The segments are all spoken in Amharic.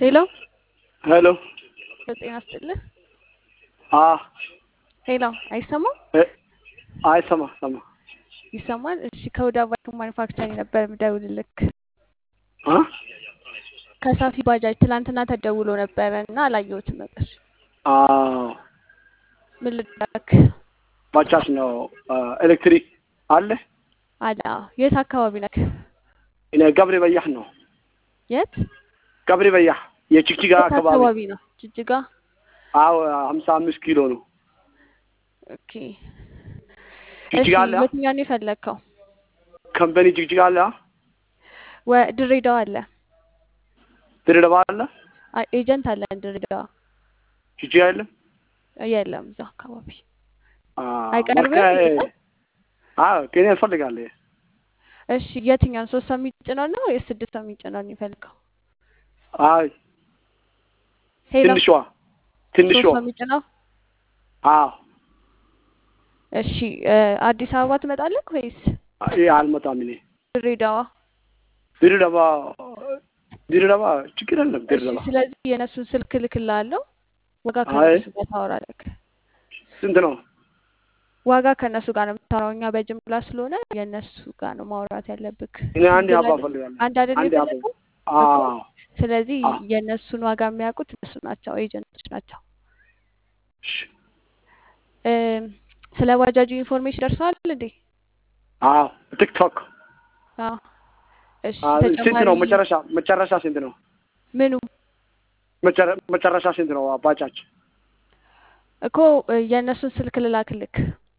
ሄሎ ሄሎ ጤና ይስጥልህ። አ ሄሎ አይሰማም? እ አይሰማ ሰማ ይሰማል? እሺ ከወደ አባቱ ማኒፋክቸሪንግ ነበር የምደውልልክ አ ከሳፊ ባጃጅ ትላንትና ተደውሎ ነበረ እና አላየሁትም ነበር። አዎ ምን ልዳክ ባጃጅ ነው ኤሌክትሪክ አለ። አለ። አዎ። የት አካባቢ ነክ? እኔ ገብሬ በያህ ነው የት ገብሬ በያህ የጅግጅጋ የት አካባቢ አካባቢ ነው? ጅጅጋ። አዎ ሀምሳ አምስት ኪሎ ነው ኦኬ። እሺ ጅግጅጋ አለ አ? የትኛው ነው የፈለግከው? ከምበኒ ጅግጅጋ አለ አ? ወ- ድሬዳዋ አለ። ድሬዳዋ አለ አ- ኤጀንት አለን ድሬዳዋ። ጅግጅጋ የለም የለም እዛ አካባቢ አ፣ አይቀርብም? መልካ ይመጣል? አዎ ከኔ እፈልጋለሁ እሺ የትኛውን ሶስት ሰው የሚጭነው ነው ወይስ ስድስት ሰው የሚጭነው ነው የሚፈልገው? አይ ሄሎ ትንሿ ትንሿ ሶስት ሰው የሚጭነው አዎ እሺ እ፣ አዲስ አበባ ትመጣለህ ወይስ ይሄ አልመጣም እኔ ድሬዳዋ? ድሬዳዋ ድሬዳዋ ችግር የለም እሺ ድሬዳዋ ስለዚህ የእነሱን ስልክ እልክልሃለሁ። ዋጋ አይ ከእነሱ ጋር ታወራለህ። ስንት ነው ዋጋ ከእነሱ ጋር ነው የምታወራው። እኛ በጅምላ ስለሆነ የእነሱ ጋር ነው ማውራት ያለብክ። እኔ አንድ ስንት አባ ላይ እፈልጋለሁ አንድ አይደል አንድ አባ የፈለገው እኮ። አዎ ስለዚህ አዎ የእነሱን ዋጋ የሚያውቁት እነሱ ናቸው፣ ኤጀንቶች ናቸው። እሺ እም፣ ስለ ባጃጁ ኢንፎርሜሽን ደርሰዋል እንዴ? አዎ ቲክቶክ አዎ። እሺ አዎ ስንት ተጨማሪ ነው መጨረሻ መጨረሻ ስንት ነው ምኑ መጨረ- መጨረሻ ስንት ነው ባጃጅ እኮ እ፣ የእነሱን ስልክ ልላክልክ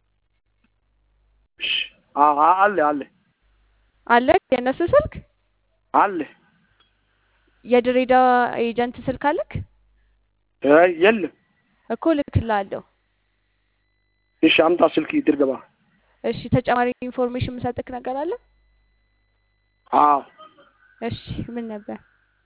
እሺ አዎ አ- አለ አለ አለ የእነሱ ስልክ አለ የድሬዳዋ ኤጀንት ስልክ አለክ አይ የለም እኮ ልክልሃለሁ። እሺ አምጣ ስልክ ድርገባ እሺ ተጨማሪ ኢንፎርሜሽን የምሰጥክ ነገር አለ? አዎ እሺ ምን ነበር?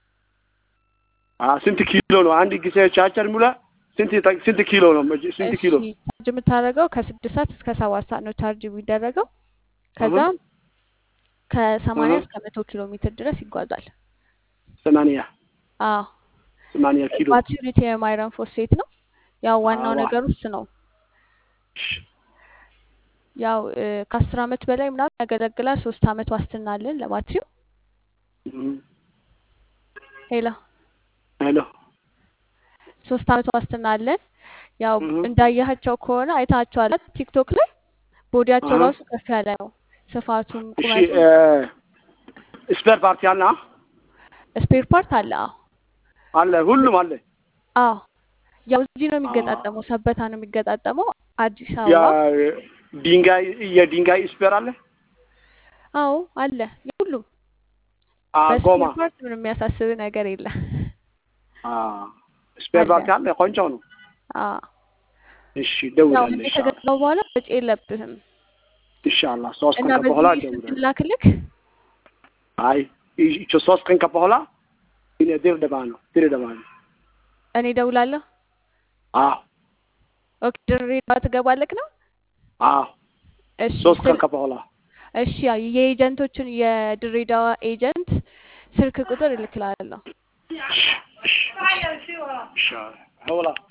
አ ስንት ኪሎ ነው አንድ ጊዜ ቻርጀር ሙላ ስንት ይጠ- ስንት ኪሎ ነው መጀ- ስንት እሺ ኪሎ ቻርጅ የምታደርገው ከስድስት ሰዓት እስከ ሰባት ሰዓት ነው ቻርጅ የሚደረገው። ከዛ አሁን ከሰማንያ አሁን እስከ መቶ ኪሎ ሜትር ድረስ ይጓዛል። ሰማንያ አዎ ሰማንያ ኪሎ ባትሪው ሊቲየም አይረን ፎስፌት ነው። ያው ዋናው አዋ ነገር ውስጥ ነው። እሺ ያው እ፣ ከአስር አመት በላይ ምናምን ያገለግላል። ሶስት አመት ዋስትና አለን ለባትሪው። እም፣ ሄሎ ሄሎ ሶስት አመት ዋስትና አለን። ያው እም፣ እንዳያቸው ከሆነ አይታቸዋል ቲክቶክ ላይ ቦዲያቸው አሀ ራሱ ከፍ ያለ ነው። ስፋቱም እሺ ቁመቱም እ፣ ስፔር ፓርቲ አለ አ? ስፔር ፓርት አለ። አዎ አለ ሁሉም አለ አዎ ያው እዚህ ነው አ፣ የሚገጣጠመው፣ ሰበታ ነው የሚገጣጠመው። አዲስ ያ አበባ ድንጋይ የድንጋይ ስፔር አለ አዎ አለ። የሁሉም አ ጎማ በስፔር ፓርት ምንም የሚያሳስብ ነገር የለም። አ ስፔር አለ ፓርቲ አለ ቆንጆ ነው አዎ እሺ ያው ደውላለሁ እኔ ኢንሻአላህ ከገዛው በኋላ ወጪ የለብህም ኢንሻአላህ ሶስት እና ቀን በኋላ በዚህ ደውላለሁ ስትላክልክ አይ ይቺ ሶስት ቀን በኋላ እኔ ድሬዳዋ ነው ድሬዳዋ ነው እኔ እደውላለሁ። አዎ ኦኬ ድሬዳዋ ትገባለክ ነው? አዎ እሺ ሶስት ስል ቀን በኋላ እሺ ያው የኤጀንቶቹን የድሬዳዋ ኤጀንት ስልክ ቁጥር እልክላለሁ። እሺ እሺ እሺ ኢንሻአላህ